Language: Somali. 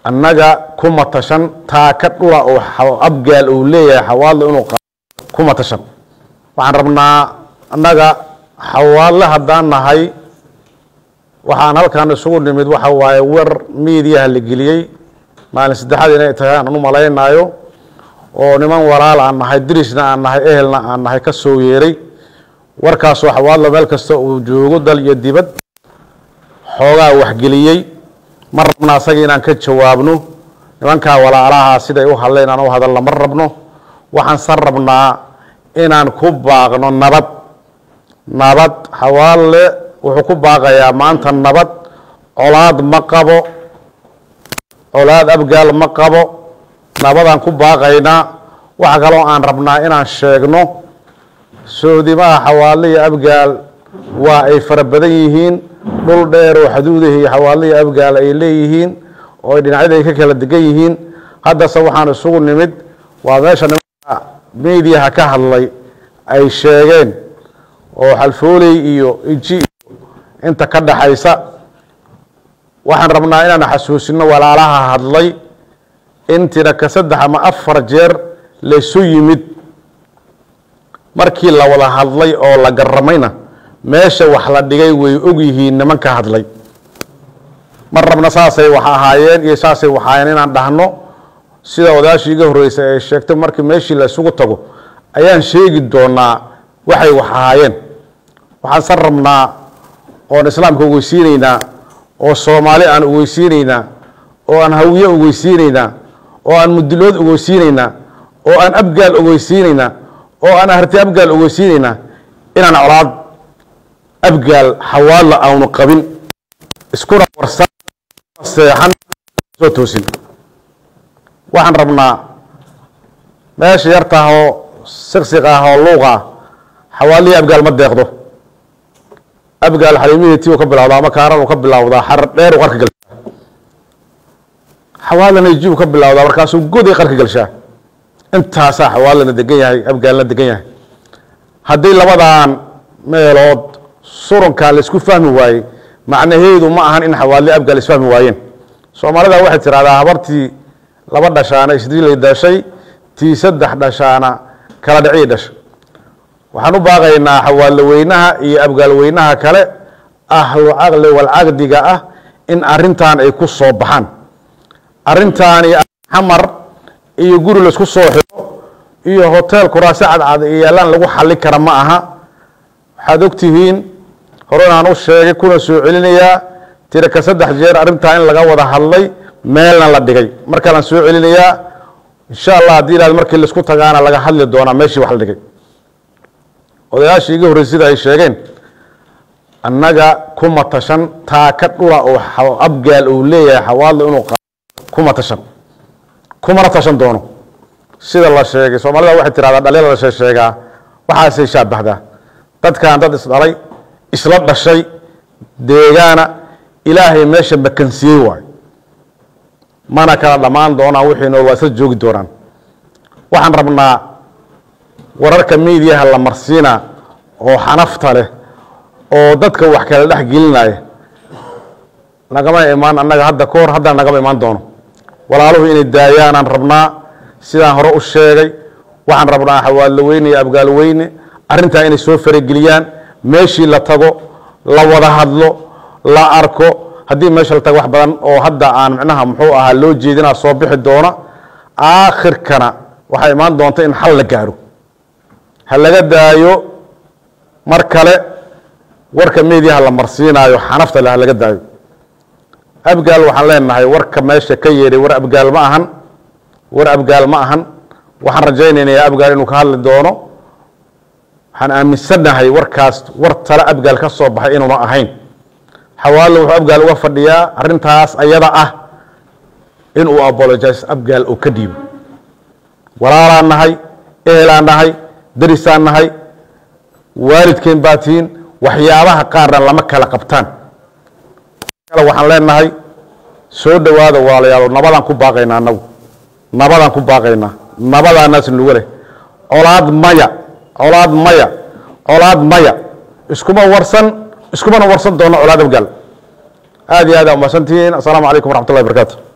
annaga kuma tashan taaka dhula oo abgaal uu leeyahay xawaadle inuu kuma tashan waxaan rabnaa annaga xawaadle haddaan nahay waxaan halkan isugu nimid waxa waaye war miidiyaha la geliyey maalin saddexaad inay tahay aan u malaynaayo oo niman walaal aan nahay dirisna aan nahay ehelna aan nahay ka soo yeeray warkaasoo xawaadle meel kasta uu joogo dal iyo dibad xoogaa waxgeliyey ma rabna asaga inaan ka jawaabno nimankaa walaalaha siday u hadleen aan u hadalna ma rabno waxaan san rabnaa inaan ku baaqno nabad nabad xawaalle wuxuu ku baaqayaa maanta nabad colaad ma qabo colaad abgaal ma qabo nabadaan ku baaqaynaa waxa kaloo aan rabnaa inaan sheegno soodimaha xawaalle iyo abgaal waa ay fara badan yihiin dhul dheer oo xaduudahi iyo xawaalle iyo abgaal ay leeyihiin oo ay dhinacyada ay ka kala degan yihiin haddase waxaan isugu nimid waa meesha nimanka mediaha ka hadlay ay sheegeen oo xalfooley iyo iji iyo inta ka dhaxaysa waxaan rabnaa inaan xasuusino walaalaha hadlay intina ka saddex ama afar jeer laysu yimid markii la wada hadlay oo la garamayna meesha wax la dhigay way og yihiin nimanka hadlay ma rabna saasay wax ahaayeen iyo saasay waxaayeen inaan dhahno sida odaashii iga horreysay ay sheegtay markii meeshii la isugu tago ayaan sheegi doonaa waxay wax ahaayeen waxaan san rabnaa oon islaamka ogeysiinaynaa oo soomaali aan ogeysiinaynaa oo aan hawiye ogeysiinaynaa oo aan mudilood ogeysiinaynaa oo aan abgaal ogeysiinaynaa oo aan aharti abgaal ogeysiinaynaa inaan colaad abgaal xawaadla aanu qabin iskuna warsan seexan soo toosin waxaan rabnaa meesha yartaah oo siqsiq ah oo luuq ah xawaadlihii abgaal ma deeqdo abgaal xaliimihii ti uu ka bilawdaa ama kaaran uu ka bilawdaa xar dheer uu qarka galshaa xawaalana ji uu ka bilawdaa markaasuu goday qarka galshaa intaasaa xawaalana degan yahay abgaalna degan yahay haddii labadan meelood surunkaa laisku fahmi waayey macnaheedu ma ahan in xawaadle abgaal isfahmi waayeen soomaalida waxay tidhahdaa habartii laba dhashaana isdiilay dhashay tii saddex dhashaana kala dhicii dhashay waxaan u baaqaynaa xawaadle weynaha iyo abgaal weynaha kale ahlu caqli walcaqdiga ah in arintan ay ku soo baxaan arintan iyo xamar iyo guri laisku soo xiro iyo hotel kuraase cadcad iyo yaalaan lagu xali kara ma aha waxaad ogtihiin hore aan u sheegay kuna soo celinayaa tira ka saddex jeer arrintaa in laga wada hadlay meelna la dhigay markaanaan soo celinayaa insha allah haddii ilaad markii laisku tagaana laga hadli doonaa meeshii wax la dhigay odayaashii iga horreysay sida ay sheegeen annaga kuma tashan taaka dhula oo abgaal uu leeyahay xawaadle inuu kuma tashan kumana tashan doono sida la sheegay soomaalida waxay tirahdaa dhaliila la sheegsheegaa waxaasay shaabahdaa dadkan dad isdhalay isla dhashay deegaana ilaahay meesha makansiyey waayo mana kala dhammaan doonaan wixiina waa isla joogi doonaan waxaan rabnaa wararka miidiyaha la marsiina oo xanafta leh oo dadka wax kala dhex gelinaya nagama imaan annaga hadda ka hor haddana nagama imaan doono walaaluhu inay daayaanaan rabnaa sidaan hore u sheegay waxaan rabnaa xawaadlo weyne iyo abgaal weyne arrintaa inay soo farageliyaan meeshii la tago la wada hadlo la arko haddii meesha la tago wax badan oo hadda aan micnaha muxuu ahaa loo jeedinaa soo bixi doona aakhirkana waxaa imaan doonta in xal la gaaro ha laga daayo mar kale warka meediyaha la marsiinaayo xanafta le ha laga daayo abgaal waxaan leenahay warka meesha ka yeedhay war abgaal ma ahan war abgaal ma ahan waxaan rajaynaynaya abgaal inuu ka hadli doono waxaan aaminsannahay warkaas war tale abgaal ka soo baxay inuuna ahayn xawaallo wuxuu abgaal uga fadhiyaa arrintaas ayada ah inuu apologize abgaal uu ka dhiibo walaalaan nahay ehelaan nahay darisaan nahay waalidkeen baa tihiin waxyaabaha qaarna lama kala qabtaan kale waxaan leenahay soo dhowaada walaalayaal nabadaan ku baaqaynaa anagu nabadaan ku baaqaynaa nabadaanaas nuga leh colaad maya colaad maya colaad maya iskuma warsan iskumana warsan doono colaad abgaal aad iyo aad aa umahadsantihiin assalaamu calaykum waraxmat ullahi barakaatu